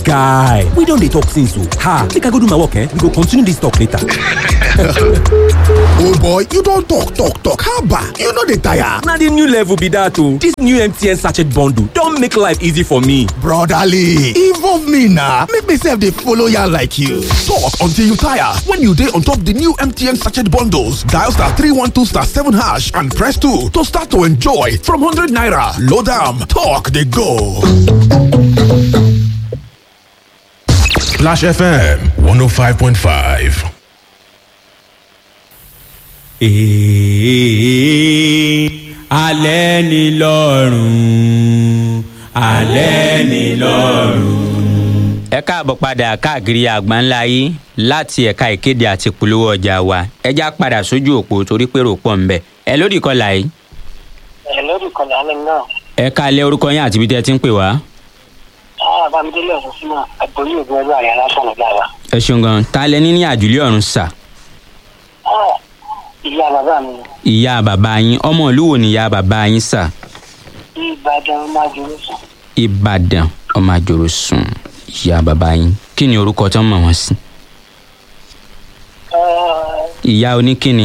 guy we don dey talk since o ha make i go do my work eh we go continue this talk later. old boy you don talk talk talk haba you no dey tire. na the new level be that o this new mtn sachet bundle don make life easy for me. brotherly involve me na make me sef dey follow yarn like you. talk until you tire when you dey on top the new mtn sachet bundles dial star three one two star seven hash and press two to start to enjoy from hundred naira load am talk dey go. Splash FM 105.5. Èè alẹ́ ni lọ́rùn alẹ́ ni lọ́rùn. ẹ káàbọ̀ padà káàkiri àgbáńlá yìí láti ẹ̀ka ìkéde àti polówó ọjà wa ẹja padà sójú òpó torí pé rò pọ̀ ńbẹ ẹ lórí ìkọlà yìí ẹ lórí ìkọlẹ̀ alẹ́ náà ẹ káalẹ́ orúkọ yín àti ibi tẹ́ ẹ ti ń pè wá. àwọn bámidélé ọ̀sán sínú àgbóyè ògùn ọjọ́ àyà lásán ọ̀gá wa. ẹ ṣeun gan ta lẹ ní ní àjùlé ọ̀run sà Ah, ìyá bàbá mi ìyá bàbá yín ọmọ ìlú wo ni ìyá bàbá yín sà ìbàdàn máa jòrò sùn. ìbàdàn ọmọ àjòrò sùn ìyá bàbá yín kí ni orúkọ tó ń mọ̀ wọ́n sí ìyá oníkíni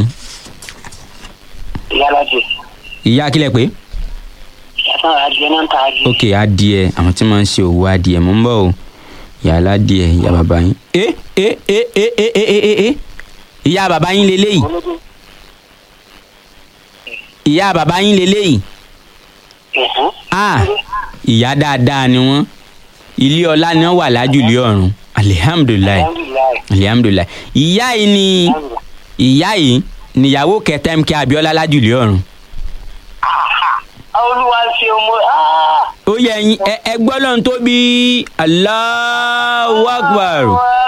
ìyá alájẹ ìyá kílẹ̀ pé ìyá sáà adìẹ náà ń ta adìẹ. ok adìẹ àwọn tí máa ń ṣe òwò adìẹ mò ń bọ̀ o ìyá aládìẹ ìyá bàbá yín. ẹ ẹ ẹ ẹ ẹ ẹ ẹ ẹ ẹ ìyá bàbá yín leléyìí olódò ìyá bàbá yín leléyìí ẹ̀hán. ah ìyá dáadáa ni wọ́n ilé ọlá ni wọ́n wà lájùlé ọ̀run alihamudulilayi alhamdulilayi. alihamudulilayi ìyá yìí ni ìyá yìí níyàwó kẹta mk abiola lájùlé ọ̀run olúwa ṣe ọmọ ó yẹ ẹyin ẹ ẹ gbọ́ lọ́n tó bí Allahu Akbar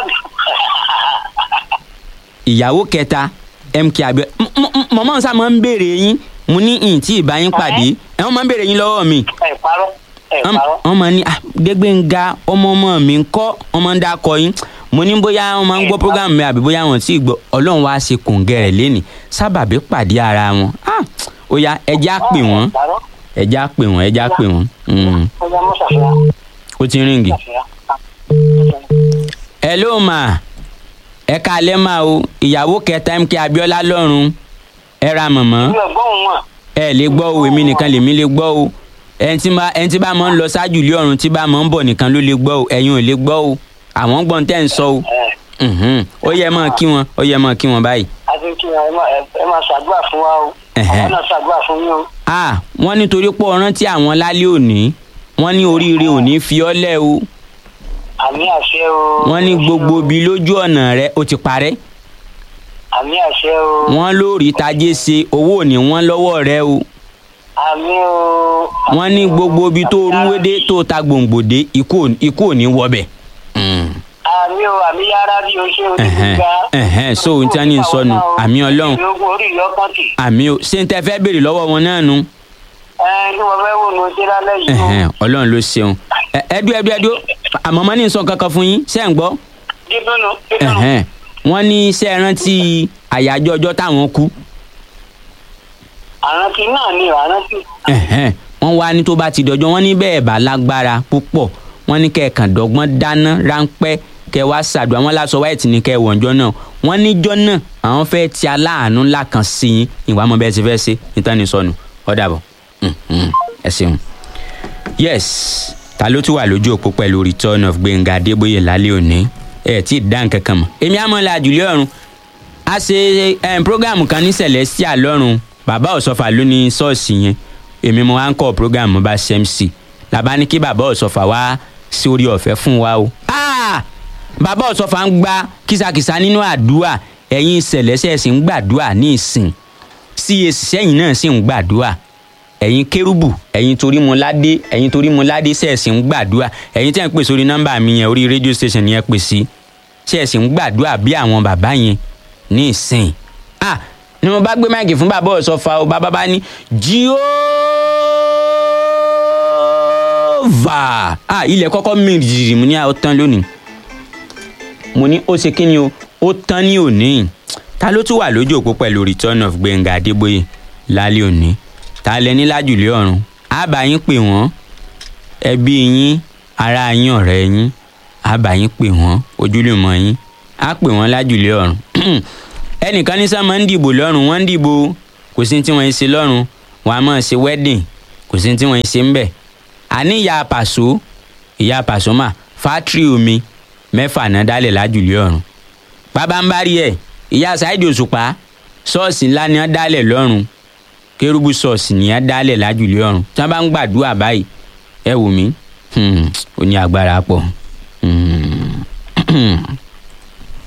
ìyàwó kẹta mk abiola mọ̀mọ́ nsá máa ń béèrè yín mo ní ìyìn tí ìbá yín pàdé ẹ wọ́n máa ń béèrè yín lọ́wọ́ mi ẹ parọ́ ẹ parọ́. wọ́n máa ní ah Dégbénga ọmọ ọmọ mi ń kọ́ wọ́n máa ń dákọ yín mo ní bóyá wọ́n máa ń gbọ́ program mi àbí bóyá wọ́n ti gbọ́ ọlọ́run wá ṣe kòǹgẹ́ rẹ̀ lẹ́nìí sábàbí pàdé ara wọn ah ó yá ẹjẹ́ á pè wọ́n ẹ parọ́. ẹjẹ́ á pè wọ́n ẹjẹ́ á pè wọ́n Mm. ọjà mọ́ ṣàfihàn. ó ti ríǹgì. ṣàfihàn. ẹ ló mà ẹ kalẹ́ mà o ìyàwó kẹta mk abiola lọ́rùn ẹ ra mọ̀mọ́ mi ò gbóhùn wọn. ẹ lè gbọ́ o èmi nìkan lèmi lè gbọ́ o ẹni tí bá ẹni tí bá máa ń lọ ṣáájú ilé ọ̀run tí bá máa ń bọ̀ nìkan ló lè gbọ́ o ẹ̀yin ò lè gbọ́ o àwọn gbọ́n tẹ́ ń sọ o ẹ Mhm. ó yẹ máa kí wọn ó yẹ máa kí wọn báyìí. àti kí ẹ máa ẹ máa ṣàdúrà fún wa o. Ẹ̀hẹ́. àwọn náà ṣàdúrà fún yín o. a wọ́n nítorí pé ọ̀rán tí àwọn lálẹ́ òní wọ́n ní oríire òní fi ọ́ lẹ̀ o àmì àṣẹ o. wọ́n ní gbogbo ibi lójú ọ̀nà rẹ ó ti parẹ́ àmì àṣẹ o. wọ́n lórí tajé ṣe owó òní wọ́n lọ́wọ́ rẹ o àmì o. wọ́n ní gbogbo ibi tó rúwédé tó ta gbòǹgbòdé ikú ò- ikú ò ní wọbẹ̀. Mm. àmì o àmì yára bí o ṣe o ti Ẹ̀hẹ́n, gbà. ẹ̀hẹ́n, so ohun tí wọ́n ní sọ nù, àmì Ọlọ́run. ìlógún orí ìyọkàn tì. àmì o ṣé n tẹ fẹ́ béèrè lọ́wọ́ wọn náà nu ẹ ní mo fẹ́ wò ní ojú lálẹ́ yìí o. Ẹ̀hẹ́n, ọlọ́run ló ṣeun Ẹ- ẹdú ẹdú ẹdú àmọ́ mọ́ ní sọ kankan fún yín ṣé ń gbọ́ dídúnú dídúnú. Ẹ̀hẹ́n, wọ́n ní ṣé ẹ rántí àyájọ́ ọjọ́ táwọn kú àrántí náà ni àrántí. Ẹ̀hẹ́n, wọ́n wá ní tó bá ti dọjọ́ wọ́n ní bẹ́ẹ̀ bá lágbára púpọ̀ wọ́n ní kẹ́ẹ̀kan dọ́gbọ́n dáná ráńpẹ́ kẹ́ wá ṣàdùn àwọn aláṣọ wáìtì ní kẹ́ wọ̀njọ́ náà wọ́n níjọ́ náà àwọn fẹ́ ti aláàánú ńlá kan sí yín ìwà mọ̀ bẹ́ẹ̀ ti fẹ́ ṣe nítorí ní sọnù ọ̀dàbọ̀ ẹ ṣeun. yes ta ló tún wà lójú òpó pẹ̀lú return of Gbẹ̀ngà Adébóyè lálẹ́ òní ẹ̀ tí ì dá nǹkan kan mọ̀ èmi àmọ́ la àjùlé ọ̀run a ṣe um, program kan ní celestia lọ́rùn bàbá ọ̀sọ́fà ló ní ṣọ́ọ̀ṣì yẹn èmi mo wá ń kọ́ program mo bá ṣe mc làbá ní kí bàbá ọ̀sọ́fà wá sí orí ọ̀fẹ́ fún wa o. Ah! bàbá ọ̀sọ́fà ń gba kìsàkìsà nínú àdúrà ẹ̀yin celestia sì ń gbàdúrà ní ìsìn cac sẹ́yìn náà sì ń gbàdúrà ẹ̀yin kérúbù ẹ̀yin torí mo ládé ẹ̀yin torí mo ládé sẹ́ẹ̀sì ń gbàdúrà ẹ̀yin tẹ́ ń pè sórí nọ́mbà mi yẹn orí rédíò station yẹn pè sí sẹ́ẹ̀sì ń gbàdúrà bí àwọn bàbá yẹn ní ìsìn ah ni mo bá gbé máìkì fún bàbá ọ̀sọ́fà o bàbá bá ní jíọ́và ah ilẹ̀ kọ́kọ́ mìíràn jìjì mo ní àwọn tán lónìí mo ní ó ṣe kí ni o ó tán ní òní ta ló tún wà lójú òpó pẹ̀lú return of Gbẹ̀ngà Adébóyè lálẹ́ òní ta lẹ ní lájùlé ọ̀run á bá yín pè wọ́n ẹbí yín ará yín ọ̀rẹ́ yín á bá yín pè wọ́n ojúlùmọ̀ yín á pè wọ́n lájùlé ọ̀run ẹnìkan ní sáà máa ń dìbò lọ́rùn wọ́n ń dìbò kò sí tí wọ́n ń ṣe lọ́rùn wọ́n á máa ṣe wedding kò sí tí wọ́n ń ṣe ń bẹ̀ àní ìyá pàṣọ ìyá pàṣọ mà fátírì omi mẹ́fà náà dálẹ̀ lájùlé ọ̀run pabambari ẹ̀ ìyá Saheed Òṣùpá ṣọ́ọ̀ṣì ńlá ni wọ́n dálẹ̀ lọ́run kérúbù ṣọ́ọ̀ṣì ni wọ́n dálẹ̀ lájùlé ọ̀run tí wọ́n bá ń gbàdúrà báyìí ẹ wò mí ó ní agbára pọ̀. Hmm.